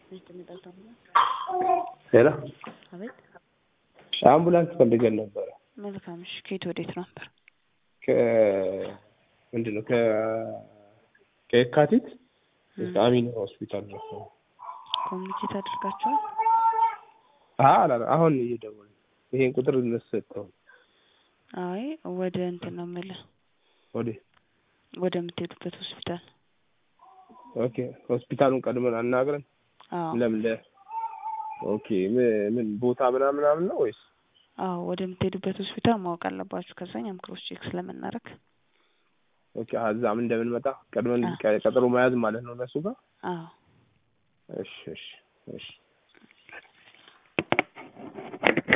ሄሎ አቤት አምቡላንስ ፈልገን ነበረ። መልካም እሺ ከየት ወዴት ነበር ምንድን ነው ከየካቲት እስከ አሚን ሆስፒታል ድረስ ነው። ኮሚኒኬት አድርጋችኋል አላ አሁን እየደወልን ይሄን ቁጥር እንሰጠው አይ ወደ እንትን ነው የምልህ ወደ ወደ የምትሄዱበት ሆስፒታል ኦኬ ሆስፒታሉን ቀድመን አናግረን አዎ ለምን ለ ኦኬ ምን ምን ቦታ ምናምን ምናምን ነው ወይስ አዎ ወደ የምትሄዱበት ሆስፒታል ማወቅ አለባችሁ ከዛ እኛም ክሮስ ቼክ ስለምናደርግ ኦኬ እዛም እንደምንመጣ ቀድመን አዎ። ቀጠሮ መያዝ ማለት ነው እነሱ ጋር አዎ እሺ እሺ እሺ